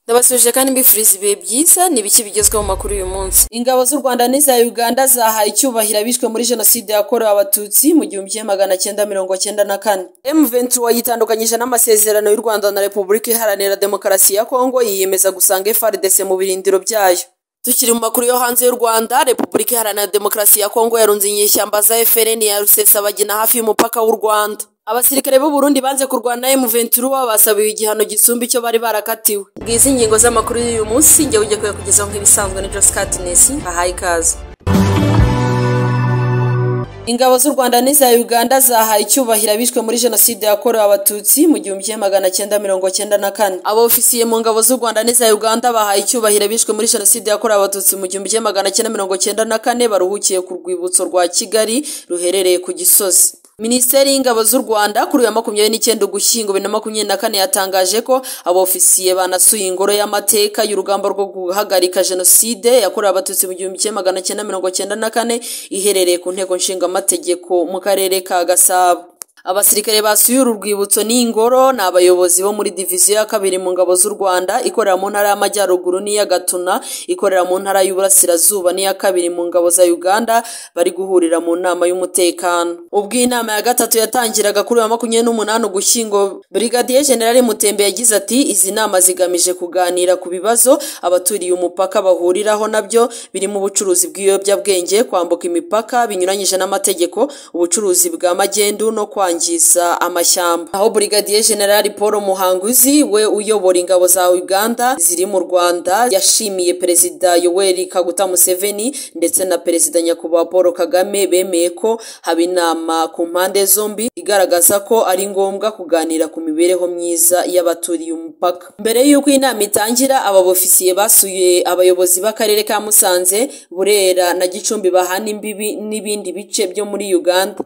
Ndabasubije kandi mbifuriza ibihe byiza ni ibiki bigezweho mu makuru y'uyu munsi. Ingabo z'u Rwanda n'iza Uganda zahaye icyubahiro abishwe muri Jenoside yakorewe Abatutsi mu gihumbi kimwe magana cyenda mirongo cyenda na kane. M23 yitandukanyije n'amasezerano y'u Rwanda na Repubulika Iharanira Demokarasi ya Kongo yiyemeza gusanga FARDC mu birindiro byayo. Tukiri mu makuru yo hanze y'u Rwanda, Repubulika Iharanira Demokarasi ya Kongo yarunze inyeshyamba za FRN ya Rusesabagina hafi y'umupaka w'u Rwanda. Abasirikare b'u Burundi banze kurwana M23 basabiwe igihano gisumba icyo bari barakatiwe. Ngizi ingingo z'amakuru y'uyu munsi, njye ujye kuyakugezaho nk'ibisanzwe na Joscat Nesi, ahaye ikaze. Ingabo z'u Rwanda n'iza Uganda zahaye icyubahiro abishwe muri Jenoside yakorewe Abatutsi mu gihumbi kimwe magana cyenda mirongo cyenda na kane. Abofisiye mu ngabo z'u Rwanda n'iza Uganda bahaye icyubahiro abishwe muri Jenoside yakorewe Abatutsi mu gihumbi kimwe magana cyenda mirongo cyenda na kane baruhukiye ku rwibutso rwa Kigali ruherereye ku Gisozi. Minisiteri y'Ingabo z'u Rwanda kuri uyu makumyabiri n'icyenda Ugushyingo bibiri na makumyabiri na kane yatangaje ko abofisiye banasuye ingoro y'amateka y'urugamba rwo guhagarika jenoside yakorewe abatutsi mu gihumbi kimwe magana cyenda mirongo cyenda na kane iherereye ku nteko nshingamategeko mu karere ka Gasabo. Abasirikare basuye uru rwibutso n'ingoro ni abayobozi bo muri diviziyo ya kabiri mu ngabo z'u Rwanda ikorera mu ntara y'amajyaruguru n'iya Gatuna ikorera mu ntara y'uburasirazuba n'iya kabiri mu ngabo za Uganda bari guhurira mu nama y'umutekano ubwo iyi nama ya gatatu yatangiraga kuri wa makumyabiri n'umunani ugushyingo Brigadier General Mutembe yagize ati izi nama zigamije kuganira ku bibazo abaturiye umupaka bahuriraho nabyo birimo ubucuruzi bw'ibiyobyabwenge kwambuka imipaka binyuranyije n'amategeko ubucuruzi bwa magendu no kwa kwangiza amashyamba aho Brigadier General Paul Muhanguzi we uyobora ingabo za Uganda ziri mu Rwanda yashimiye Perezida Yoweri Kaguta Museveni ndetse na Perezida Nyakubahwa Paul Kagame bemeye ko haba inama ku mpande zombi igaragaza ko ari ngombwa kuganira ku mibereho myiza y'abaturiye umupaka mbere y'uko inama itangira aba bofisiye basuye abayobozi b'akarere ka Musanze Burera na Gicumbi bahana imbibi n'ibindi bice byo muri Uganda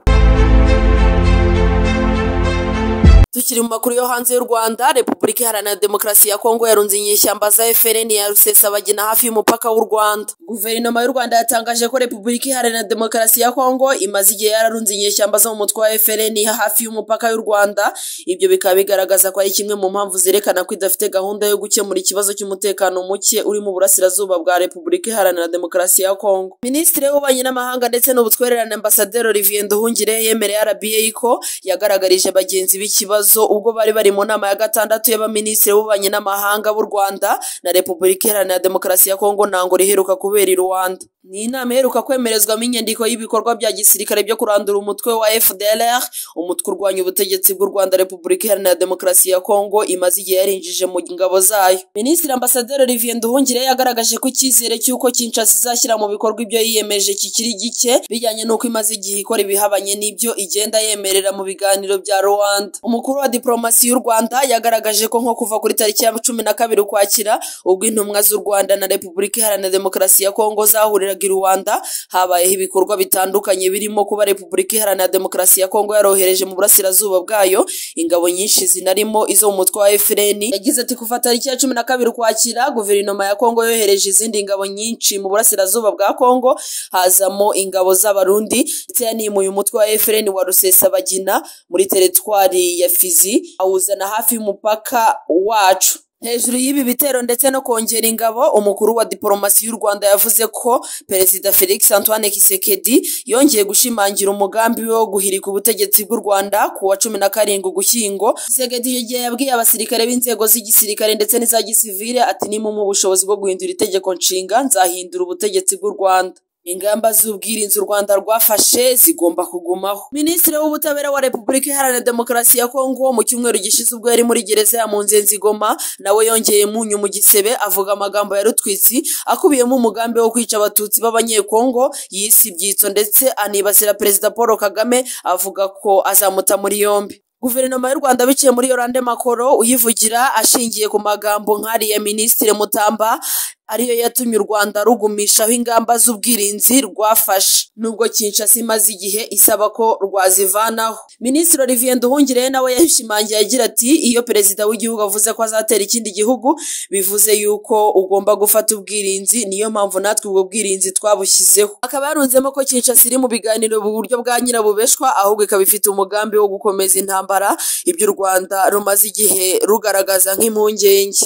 Tukiri mu makuru yo hanze y'u Rwanda, Repubulika Iharanira Demokarasi ya Kongo yarunze inyeshyamba za FRN ya Rusesabagina hafi y'umupaka w'u Rwanda. Guverinoma y'u Rwanda yatangaje ko Repubulika Iharanira Demokarasi ya Kongo imaze igihe yararunze inyeshyamba zo mu mutwe wa FRN hafi y'umupaka y'u Rwanda. Ibyo bikaba bigaragaza ko ari kimwe mu mpamvu zerekana ko idafite gahunda yo gukemura ikibazo cy'umutekano muke uri mu burasirazuba bwa Repubulika Iharanira Demokarasi ya Kongo. Minisitiri w'Ububanyi n'Amahanga ndetse n'Ubutwererane Ambasaderi Olivier Nduhungire yemereye RBA ko yagaragarije bagenzi b'ikibazo ubwo bari bari mu nama ya gatandatu y'abaminisitiri b'ububanyi n'amahanga b'u Rwanda na Repubulika Iharanira Demokarasi ya Kongo ntango riheruka kubera i Rwanda. Ni inama iheruka kwemerezwamo inyandiko y'ibikorwa bya gisirikare byo kurandura umutwe wa FDLR, umutwe urwanya ubutegetsi bw'u Rwanda Repubulika Iharanira Demokarasi ya Kongo imaze igihe yarinjije mu ngabo zayo. Minisitiri Ambasaderi Olivier Nduhungire yagaragaje ko icyizere cy'uko Kinshasa izashyira mu bikorwa ibyo yiyemeje kikiri gike bijyanye n'uko imaze igihe ikora ibihabanye n'ibyo igenda yemerera mu biganiro bya Rwanda. Umukuru wa diplomasi y'u Rwanda yagaragaje ko nko kuva kuri tariki ya cumi na kabiri ukwakira ubwo intumwa z'u Rwanda na Repubulika Iharanira Demokarasi ya Kongo zahuriraga i Rwanda habayeho ibikorwa bitandukanye birimo kuba Repubulika Iharanira Demokarasi ya Kongo yarohereje mu burasirazuba bwayo ingabo nyinshi zinarimo izo mu mutwe wa FRN yagize ati kuva tariki ya cumi na kabiri ukwakira guverinoma ya Kongo yohereje izindi ngabo nyinshi mu burasirazuba bwa Kongo hazamo ingabo z'abarundi ndetse yanimuye umutwe wa FRN wa Rusesabagina muri teritwari ya Fizi awuzana hafi y'umupaka wacu hejuru y'ibi bitero ndetse no kongera ingabo umukuru wa diplomasi y'u Rwanda yavuze ko Perezida Felix Antoine Kisekedi yongeye gushimangira umugambi we wo guhirika ubutegetsi bw'u Rwanda ku wa cumi na karindwi Ugushyingo Kisekedi icyo gihe yabwiye abasirikare b'inzego z'igisirikare ndetse n'iza gisivile ati nimumpa ubushobozi bwo guhindura itegeko nshinga nzahindura ubutegetsi bw'u Rwanda ingamba z'ubwirinzi u Rwanda rwafashe zigomba kugumaho Minisitiri w'ubutabera wa Repubulika Iharanira Demokarasi ya Kongo mu cyumweru gishize ubwo yari muri gereza ya Munzenze Goma nawe yongeye munyu mu gisebe avuga amagambo ya rutwitsi akubiyemo umugambi wo kwica abatutsi b'abanyekongo yisi ibyitso ndetse anibasira Perezida Paul Kagame avuga ko azamuta muri yombi Guverinoma y'u Rwanda biciye muri Yolande Makoro uyivugira ashingiye ku magambo nk'ariya Minisitiri Mutamba ariyo yatumye u Rwanda rugumishaho ingamba z'ubwirinzi rwafashe nubwo Kinshasa imaze igihe isaba ko rwazivanaho Minisitiri Olivier Nduhungire nawe yashimangiye agira ati iyo perezida w'igihugu avuze ko azatera ikindi gihugu bivuze yuko ugomba gufata ubwirinzi niyo mpamvu natwe ubwo bwirinzi twabushyizeho akaba yarunzemo ko Kinshasa iri mu biganiro mu buryo bwa nyirabubeshwa ahubwo ikaba ifite umugambi wo gukomeza intambara ibyo u Rwanda rumaze igihe rugaragaza nk'impungenge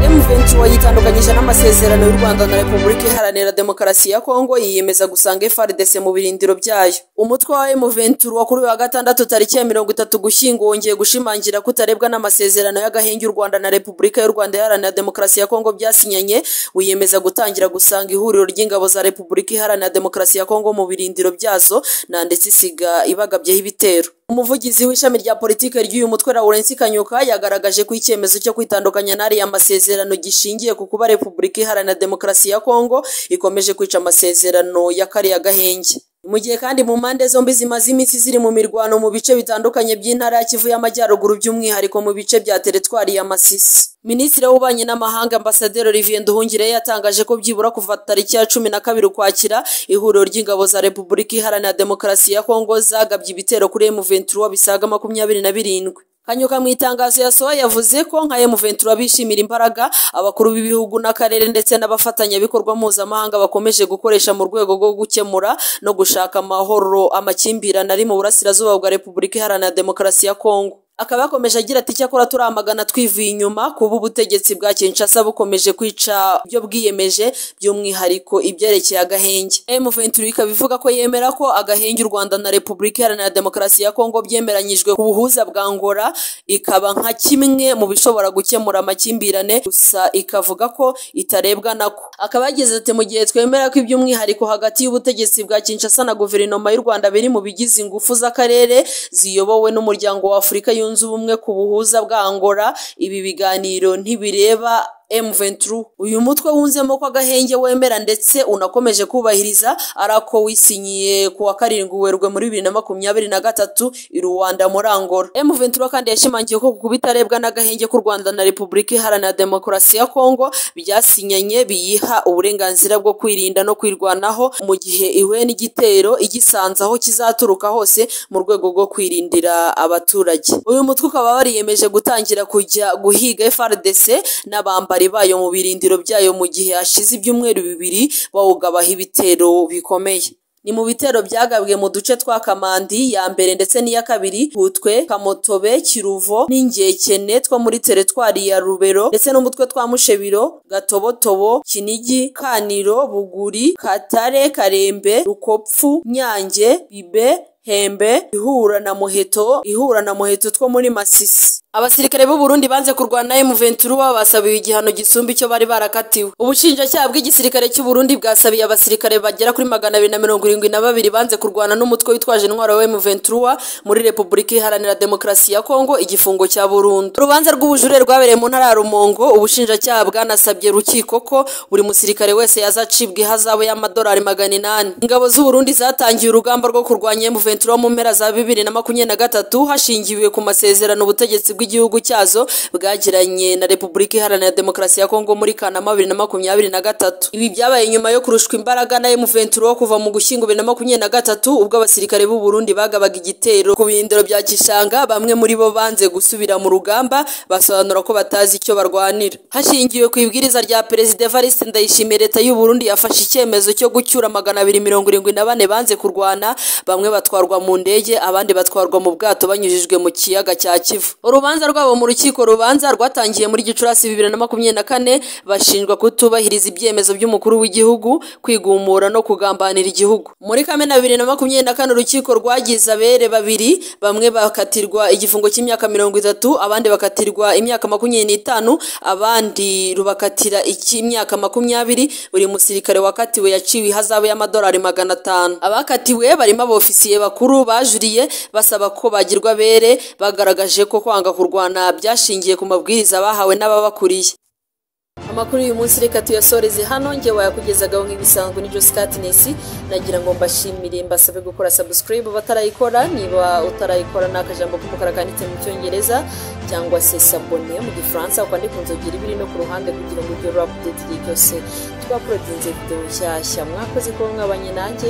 inyuranije n'amasezerano y'u Rwanda na Repubulika Iharanira Demokarasi ya Kongo yiyemeza gusanga FARDC mu birindiro byayo umutwe wa M23 wakuriwe wa gatandatu tariki ya mirongo itatu gushyingo wongeye gushimangira kutarebwa n'amasezerano y'agahenge u Rwanda na Repubulika y'u Rwanda Iharanira Demokarasi ya Kongo byasinyanye wiyemeza gutangira gusanga ihuriro ry'ingabo za Repubulika Iharanira Demokarasi ya Kongo mu birindiro byazo na ndetse isiga ibagabyeho ibitero umuvugizi w'ishami rya politiki ry'uyu mutwe Lawrence Kanyuka yagaragaje ko icyemezo cyo kwitandukanya n'ariya masezerano gishingiye ku kuba Repubulika Iharanira Demokarasi ya Kongo ikomeje kwica amasezerano ya kariya gahenge mu gihe kandi mu mpande zombi zimaze iminsi ziri mu mirwano mu bice bitandukanye by'intara ya Kivu y'Amajyaruguru by'umwihariko mu bice bya teritwari ya Masisi Minisitiri w'Ububanyi n'Amahanga Ambasaderi Olivier Nduhungire yatangaje ko byibura kuva tariki ya cumi na kabiri ukwakira ihuriro ry'ingabo za Repubulika Iharanira Demokarasi ya Kongo zagabye ibitero kuri M23 bisaga makumyabiri na birindwi Kanyuka mu itangazo yasohoye yavuze ko nka M23 bishimira imbaraga abakuru b'ibihugu n'akarere ndetse n'abafatanyabikorwa mpuzamahanga bakomeje gukoresha mu rwego rwo gukemura no gushaka amahoro amakimbirane ari mu burasirazuba bwa Repubulika Iharanira Demokarasi ya Kongo akaba yakomeje agira ati icyakora turamagana twivuye inyuma kuba ubutegetsi bwa Kinshasa bukomeje kwica ibyo bwiyemeje by'umwihariko ibyerekeye agahenge M23 ikaba ivuga ko yemera ko agahenge u Rwanda na Repubulika Iharanira Demokarasi ya Kongo byemeranyijwe ku buhuza bwa Angola ikaba nka kimwe mu bishobora gukemura amakimbirane gusa ikavuga ko itarebwa nako akaba yagize ati mu gihe twemera ko iby'umwihariko hagati y'ubutegetsi bwa Kinshasa na guverinoma y'u Rwanda biri mu bigize ingufu z'akarere ziyobowe n'umuryango wa Afurika yu zunze ubumwe ku buhuza bwa Angola ibi biganiro ntibireba M23 uyu mutwe wunzemo ko agahenge wemera ndetse unakomeje kubahiriza arako wisinyiye ku wa karindwi werwe muri 2023 i Rwanda muri Angola M23 kandi yashimangiye ko kubitarebwa n'agahenge k'u Rwanda na Repubulika Iharanira Demokarasi ya Kongo byasinyanye biyiha uburenganzira bwo kwirinda no kwirwanaho mu gihe ihuye n'igitero igisanzaho kizaturuka hose mu rwego rwo kwirindira abaturage uyu mutwe ukaba wariyemeje gutangira kujya guhiga FARDC n'abamba abambari bayo mu birindiro byayo mu gihe hashize ibyumweru bibiri bawugabaho ibitero bikomeye ni mu bitero byagabwe mu duce twa kamandi ya mbere ndetse n'iya kabiri hutwe kamotobe kiruvo n'ingekene two muri teretwari ya rubero ndetse n'umutwe twa mushebiro gatobotobo kinigi kaniro buguri katare karembe rukopfu nyange bibe hembe ihura na muheto ihura na muheto two muri masisi abasirikare b'u Burundi banze kurwana na M23 babasabiwe igihano gisumba icyo bari barakatiwe ubushinjacyaha bw'igisirikare cy'u Burundi bwasabiye abasirikare bagera kuri magana abiri na mirongo irindwi na babiri banze kurwana n'umutwe witwaje intwaro wa M23 muri Repubulika Iharanira Demokarasi ya Kongo igifungo cya burundu urubanza rw'ubujurire rwabereye mu ntara ya Rumongo ubushinjacyaha bwanasabye rukiko ko buri musirikare wese yazacibwa ihazabu y'amadolari magana inani ingabo z'u Burundi zatangiye urugamba rwo kurwanya M23 Ventura mu mpera za bibiri na makumyabiri na gatatu hashingiwe ku masezerano ubutegetsi bw'igihugu cyazo bwagiranye na Repubulika Iharanira Demokarasi ya Kongo muri Kanama bibiri na makumyabiri na gatatu ibi byabaye nyuma yo kurushwa imbaraga na M23 kuva mu gushyingo bibiri na makumyabiri na gatatu ubwo abasirikare b'u Burundi bagabaga igitero ku birindiro bya Kishanga bamwe muri bo banze gusubira mu rugamba basobanura ko batazi icyo barwanira hashingiwe ku ibwiriza rya Perezida Evariste Ndayishimiye leta y'u Burundi yafashe icyemezo cyo gucyura magana abiri mirongo irindwi na bane banze kurwana bamwe batwara batwarwa mu ndege abandi batwarwa mu bwato banyujijwe mu kiyaga cya Kivu urubanza rwabo mu rukiko rubanza rwatangiye muri Gicurasi 2024 bashinjwa kutubahiriza ibyemezo by'umukuru w'igihugu kwigumura no kugambanira igihugu muri Kamena 2024 urukiko rwagize abere babiri bamwe bakatirwa igifungo cy'imyaka 30 abandi bakatirwa imyaka 25 abandi rubakatira icy'imyaka 20 buri musirikare wakatiwe yaciwe ihazabu y'amadolari 500 abakatiwe barimo abofisiye bakuru bakuru bajuriye basaba ko bagirwa bere bagaragaje ko kwanga kurwana byashingiye ku mabwiriza bahawe n'ababakuriye amakuru y'uyu munsi reka tuyasoreze hano nge wayakugezagaho nk'ibisanzwe n'ibyo skatinesi nagira ngo mbashimire mbasabe gukora subscribe batarayikora niba utarayikora ni akajambo k'umukara kanditse mu cyongereza cyangwa se sabone mu gifaransa ukandika inzogera ibiri no ku ruhande kugira ngo ugere update igihe cyose twaporodinze video nshyashya mwakoze kuba mwabanye nanjye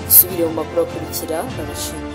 usubire mu makuru akurikira ndabashimira